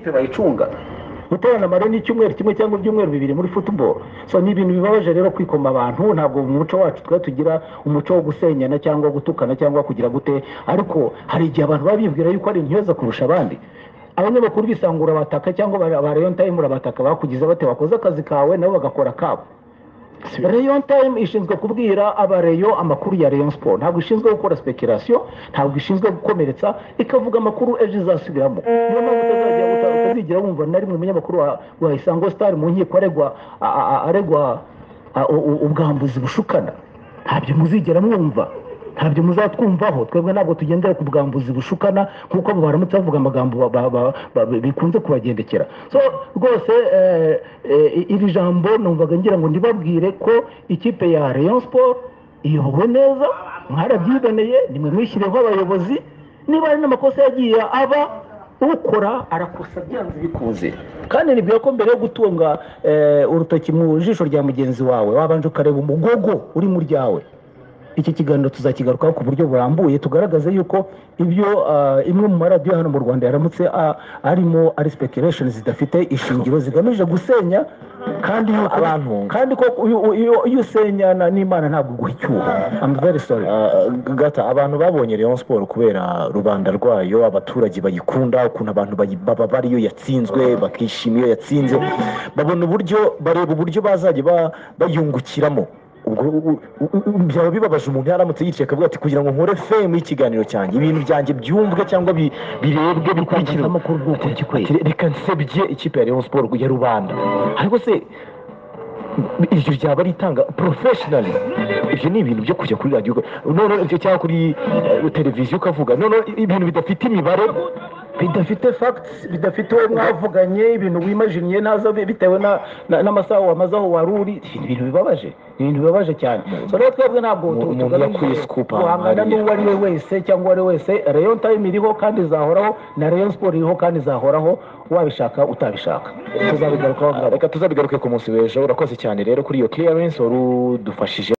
bayicunga guterana mare ni icyumweru kimwe cyangwa ibyumweru bibiri muri football so ni ibintu bibabaje rero kwikoma abantu ntabwo mu muco wacu twe tugira umuco wo gusenyana cyangwa gutukana cyangwa kugira gute ariko hari igihe abantu baba bibwira yuko ari intyoza kurusha abandi abanyamakuru bisangura bataka cyangwa ba- ba rayon time urabataka bakugize bate wakoze akazi kawe nabo bagakora kabo rayon time ishinzwe kubwira abareyo amakuru ya rayon sport ntabwo ishinzwe gukora speculation ntabwo ishinzwe gukomeretsa ikavuga amakuru ejo izasubiramo niyo mpamvu utazajya uta- utazigera wumva na rimwe umunyamakuru wa, wa isango star mu nkiko aregwa a- a- a- aregwa a- u- u- ubwambuzi bushukana ntabyo muzigera mwumva ntabyo muzatwumvaho twebwe ntabwo tugendera ku bwambuzi bushukana kuko abo baramutse bavuga amagambo ba- ba- ba- ba- bikunze kubagendekera so rwose eh, eh, iri jambo numvaga ngira ngo ndibabwire ko ikipe ya rayon sport iyobowe neza mwarabyiganeye nimwe mwishyiriyeho abayobozi niba hari n'amakosa yagiye aba ukora arakosa byanze bikuze kandi nibwira ko mbere yo gutunga eh, urutoki mu jisho rya mugenzi wawe wabanje ukareba umugogo uri mu ryawe iki kiganiro tuzakigarukaho ku buryo burambuye tugaragaze yuko ibyo ah, imwe mu maradiyo hano mu rwanda yaramutse ah, arimo ari speculation zidafite ishingiro zigamije gusenya kandi yuko Abantu. kandi ko iyo- iyo- iyo usenyana n'imana ntabwo iguha icyuho I'm very sorry Ah, gata abantu babonye Rayon Sport kubera rubanda rwayo abaturage bayikunda ukuntu abantu bayi- baba bari iyo yatsinzwe bakishima iyo yatsinze babona uburyo bareba uburyo bazajya ba- bayungukiramo ubwo u- u- u- byaba bibabaje umuntu yaramutse yicaye akavuga ati kugira ngo nkore femu y'ikiganiro cyanjye ibintu byanjye byumvwe cyangwa bi- birebwe bikurikirwe amakuru ni uku gikwiriye Ati, reka nsebye ikipe ya Rayon Sport ya rubanda ariko se iryo ryaba ritanga porofeshinari ibyo ni ibintu byo kujya kuri radiyo none ibyo cyangwa kuri eh, televiziyo ukavuga none ibintu bidafite imibare bidafite facts bidafite uwo mwavuganye ibintu wimajiniye naza bi- bitewe na- na- n'amasaha wamaze aho wari uri ni ibintu bibabaje ni ibintu bibabaje cyane so rero twebwe ntabwo tu- Umuntu tugamije yakwiye scoop ahantu guhangana hariya. n'uwo ari we wese cyangwa uwo ari we wese rayon time iriho kandi izahoraho na rayon sport iriho kandi izahoraho wabishaka utabishaka tuzabigarukaho ngaruka reka tuzabigaruke ku munsi w'ejo urakoze cyane rero kuri iyo clearance wari udufashije